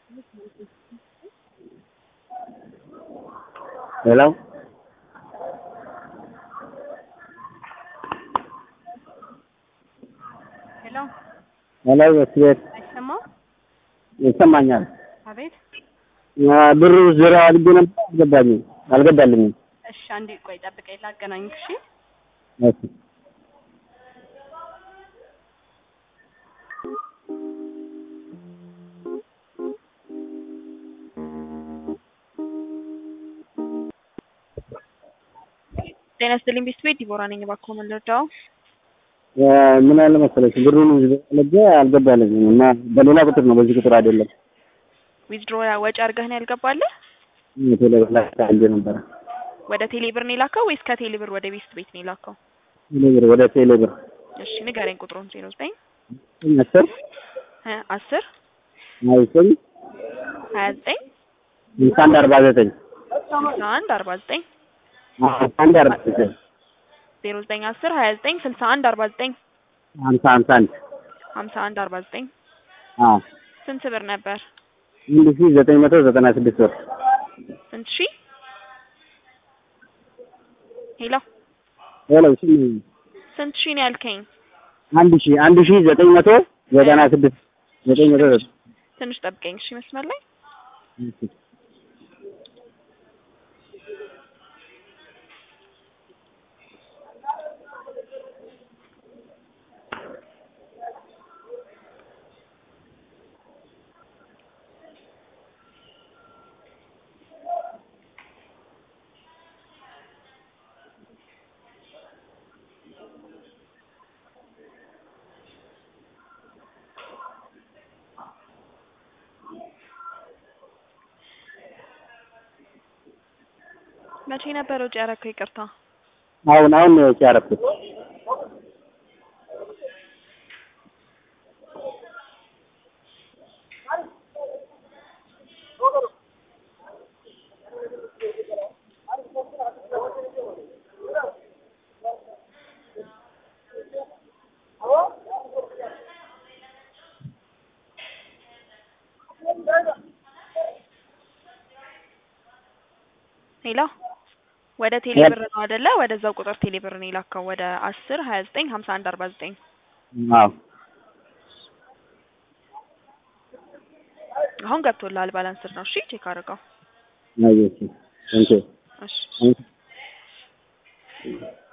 ሄሎ ሄሎ ሄሎ የስቤት አይሰማም? ይሰማኛል። አቤት። ብሩ ዙሪያ አድርጌ ነበር አልገባኝም አልገባልኝም። እሺ አንዴ ቆይ ጠብቀኝ ላገናኝሽ። እሺ እሺ ጤና ይስጥልኝ ቤተሰቤት ዲቦራ ነኝ። እባክዎ ምን ልርዳው? ምን ያለ መሰለሽ ብሩን ልጄ አልገባልኝም እና በሌላ ቁጥር ነው በዚህ ቁጥር አይደለም። ዊዝድሮ ወጪ አድርገህ ነው ያልገባልህ? ቴሌብር ላይ አድርጌ ነበረ። ወደ ቴሌብር ነው የላከው ወይስ ከቴሌብር ወደ ቤስት ቤት ነው የላከው? ቴሌብር ወደ ቴሌብር እሺ ንገረኝ ቁጥሩን። ዜሮ ዘጠኝ አስር ሀያ አስር ሀያ ዘጠኝ ሀያ ዘጠኝ ስልሳ አንድ አርባ ዘጠኝ ስልሳ አንድ አርባ ዘጠኝ ስልሳ አንድ አርባ ዘጠኝ ዜሮ ዘጠኝ አስር ሀያ ዘጠኝ ስልሳ አንድ አርባ ዘጠኝ ሀምሳ ሀምሳ አንድ ሀምሳ አንድ አርባ ዘጠኝ አዎ ስንት ብር ነበር? አንድ ሺህ ዘጠኝ መቶ ዘጠና ስድስት ብር ስንት ሺህ? ሄሎ ሄሎ እሺ ስንት ሺህ ነው ያልከኝ? አንድ ሺህ አንድ ሺህ ዘጠኝ መቶ ዘጠና ስድስት ዘጠኝ መቶ ዘጠና ትንሽ ጠብቀኝ እሺ መስመር ላይ መቼ ነበር ወጪ ያደረከው? ይቅርታ አሁን አሁን ነው ወጪ ያደረኩት። ሄሎ ወደ ቴሌብር ነው አይደለ? ወደዛው ቁጥር ቴሌብር ነው የላከው ወደ አስር ሀያ ዘጠኝ ሀምሳ አንድ አርባ ዘጠኝ አዎ አሁን ገብቶልሃል። ባላንስር ነው። እሺ ቼክ አድርገው። አየሽ ቴንኪው እሺ Thank you.